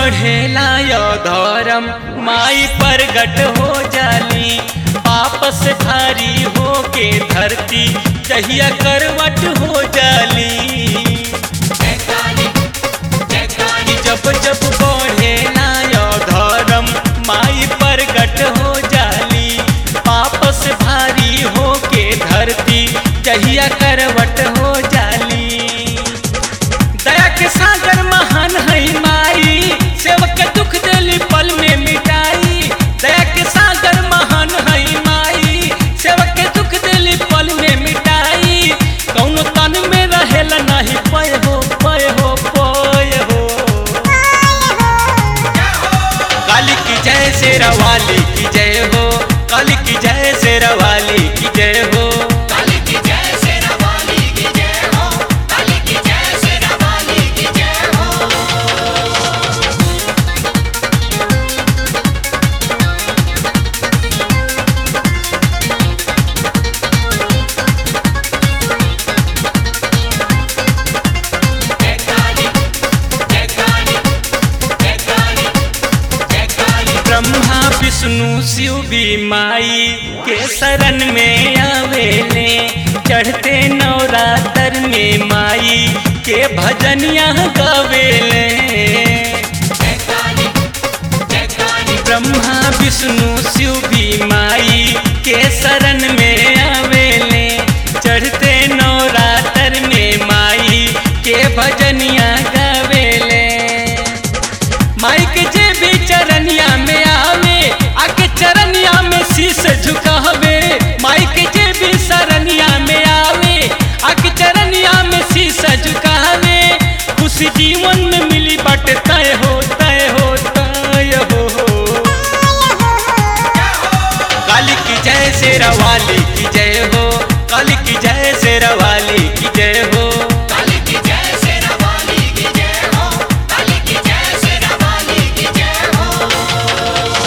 बढ़ेला यो धर्म माई प्रगट हो जाली वापस भारी हो के धरती जहिया करवट हो जाली कि जब जब बढ़ेला यो धर्म माई प्रगट हो जाली वापस भारी हो के धरती जहिया करवट हो जाली दया के सागर महान है माई सेवक दुख दिली पल में मिटाई दया के सागर महान है माई सेवक के दुख दिली पल में मिटाई कौनो तन में रहेला नहीं पय हो पय हो पय हो काली की जय शेरवाली की जय हो काली की जय शेरवाली की जय हो काली की जय शेरा वाली की जय हो काली की जय शेरा वाली की जय हो जय काली जय काली जय काली जय काली ब्रह्मा विष्णु शिव भी माई के शरण में आवेले चढ़ते नवरात्र में माई के भजनिया गावेले जय काली जय काली ब्रह्मा विष्णु शिव भी माई के शरण में आवेले चढ़ते नवरात्र में माई के भजनिया गावेले माई के जे भी चरनिया में आवे आके चरनिया में शीश झुकावे माई के जे भी शरनिया में आवे आके चरनिया में शीश झुकावे खुशी जीवन में मिली बट तय हो तय हो तय हो काली की जय शेरवाली की जय हो काली की जय शेरवाली की जय हो काली की जय शेरा वाली की जय हो काली की जय शेरा वाली की जय हो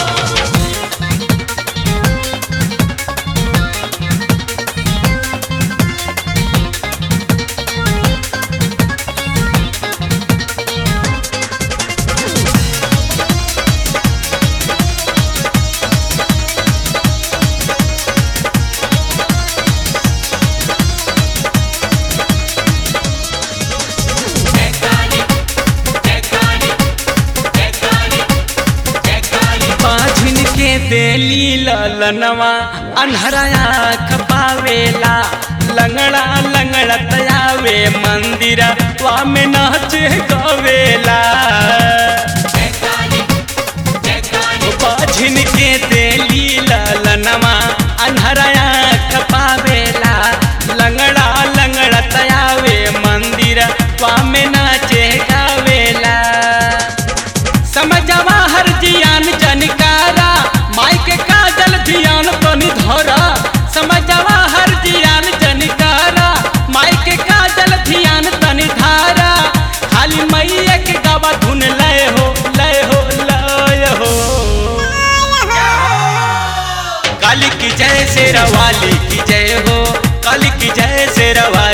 जय काली जय काली जय काली जय काली पाझिन के देली ललनवा अनहराया खपावेला लंगड़ा लंगड़ा तयावे मंदिर वा में नाचे गवेला जय काली जय काली पाझिन के देली ललनवा अनहराया खपावेला लंगड़ा लंगड़ा तयावे मंदिर वा में नाचे गावेला समझवा हर जियान जनकारा माई के काजल धियान तनी धरा समझवा हर जियान जनकारा माई के काजल धियान तनी धारा खाली मैया के गावा धुन लय हो लय हो लय हो काली की जय शेरवाली की जय हो काली की जय शेरवाली